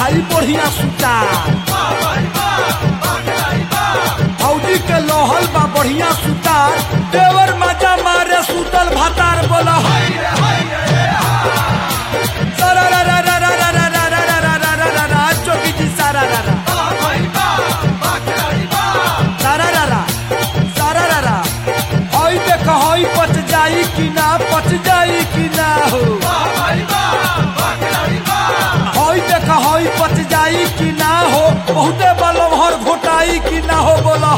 जाई बढ़िया सुतार फौजी के लोहल बा बढ़िया सुतार देवर मजा मारे सुतल भातार बोला सारा रा रा रा रा रा रा रा रा रा रा रा रा रा चौकी जी सारा रा रा सारा रा रा सारा रा रा हई देख हई पच जाई कि ना पच जाई कि ना हो हई देख हई पच जाई कि ना हो बहुते बलम हर घोटाई कि ना हो बोला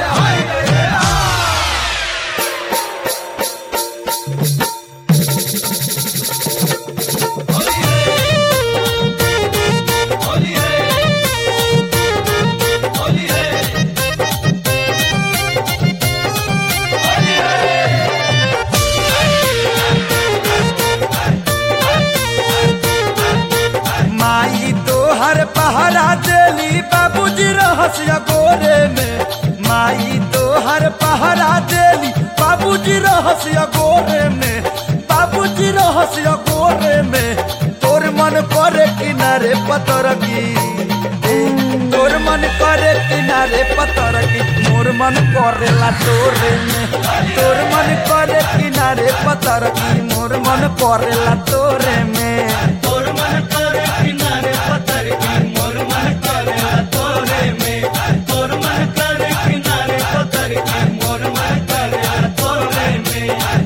माई तोहर पहरा देली बाबूजी रहस्य गोरे में माई तोहर पहरा देली बाबूजी रहस्य गोरे में बाबूजी रहस्य गोरे में तोर मन करे किनारे पतर की तोर मन करे किनारे पतर की मोर मन करेला तोरे में तोर मन करे किनारे पतर की मोर मन करेला तोरे में तोर मन करे किनारे पत्थर की मोर मन करे तोरे में तोर मन करे किनारे पत्थर की मोर मन करे तोरे में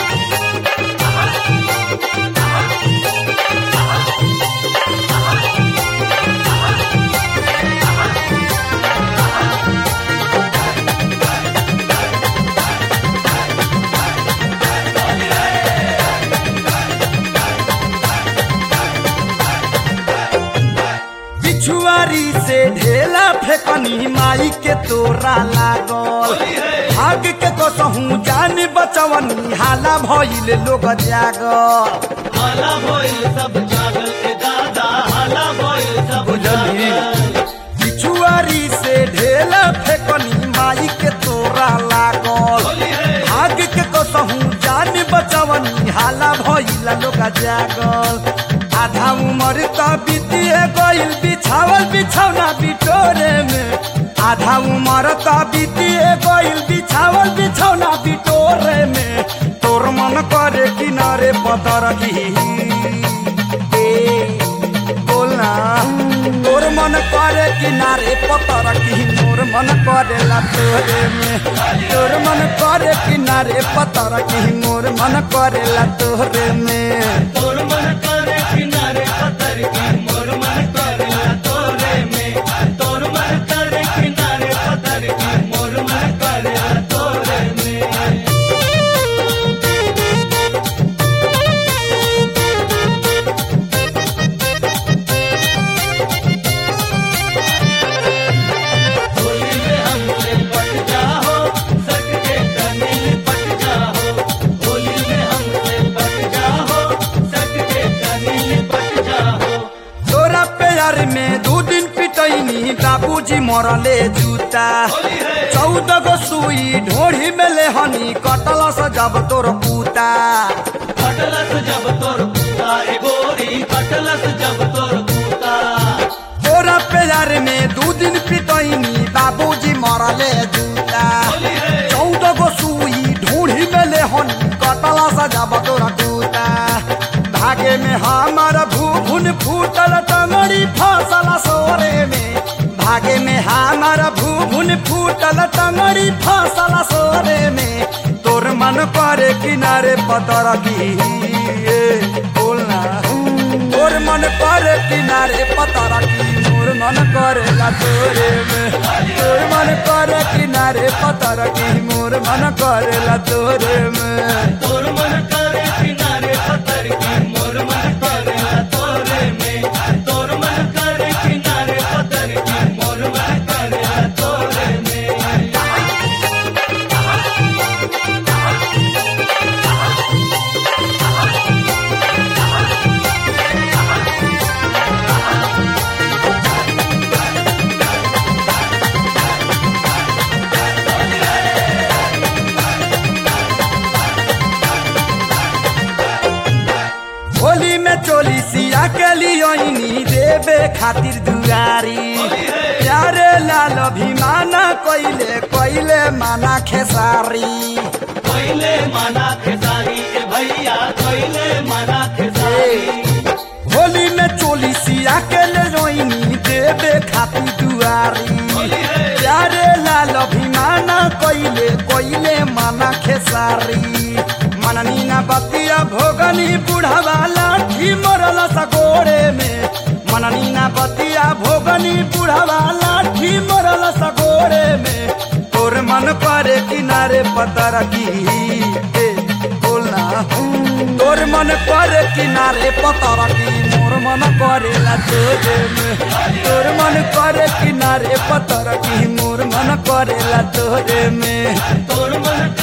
बिछुआरी से ढेला फेकनी माई के तोरा लागल भाग के कसहू जान बचवनी हाला भइल लोग जागल हाला भइल सब जागल के दादा हाला भइल सब बुझली जागल बिछुआरी से ढेला फेकनी माई के तोरा लागल भाग के कसहू जान बचवनी हाला भइल लोग जागल आधा उम्र त बीतिए गइल बिछावल बिछौना बिटोरे में आधा उम्र त बीतिए गइल बिछावल बिछौना बिटोरे में तोर मन करे किनारे पतर की ए, बोलना तोर मन करे किनारे पतर की मोर मन करेला तोरे में तोर मन करे किनारे पतर की मोर मन करेला तोरे में तोर मन करे किनारे पत्थर की मोर मन करे तोरे में तोर मन करे किनारे पत्थर की मोर मन करे तोरे में होली में हमसे पट जाओ सट के तनिल पट जाओ होली में हमसे पट जाओ सट के तनिल पट जाओ तोरा प्यार में दू दिन पिटैनी बाबूजी मरले जूता चौदह गो सुई ढोढ़ी में ले हनी कटल से जब तोर पूता कटलस जब तोर पूता ए गोरी कटलस जब तोर पूता तोरा प्यार में दू दिन पिटैनी बाबूजी मरले जूता चौदह गो सुई ढूढ़ी में ले हनी कटल से जब तोर पूता भागे में हमार भूभुन फूटल टंगड़ी फसल सोरे में भागे में हमार भूभुन फूटल टंगड़ी फसल सोरे में तोर मन करे किनारे पतर की ए, बोलना तोर मन करे किनारे पतर की मोर मन करेला तोरे में तोर मन करे किनारे पतर की मोर मन करेला तोरे में तोर मन करे किनारे पत्थर की मोर मन करे तोरे में तोर मन करे किनारे पत्थर की मोर मन करे तोरे में खातिर दुआरी प्यारे लाल अभिमाना कइले कइले माना खेसारी कोइले मना खेसारी ए भैया कोइले मना खेसारी होली में चोली सिया के ले रोइनी देवे खातिर दुआरी प्यारे लाल अभिमाना कइले कइले माना खेसारी मननी ना बतिया भोगनी बुढ़ावा लाठी मरल सगोरे में मननी ना बतिया भोगनी बुढ़ावा लाठी मरल सगोरे में तोर मन करे किनारे पतर की ए, बोलना तोर मन करे किनारे पतर की मोर मन करे ला तोरे में तोर मन करे किनारे पतर की मोर मन करे ला तोरे में तोर मन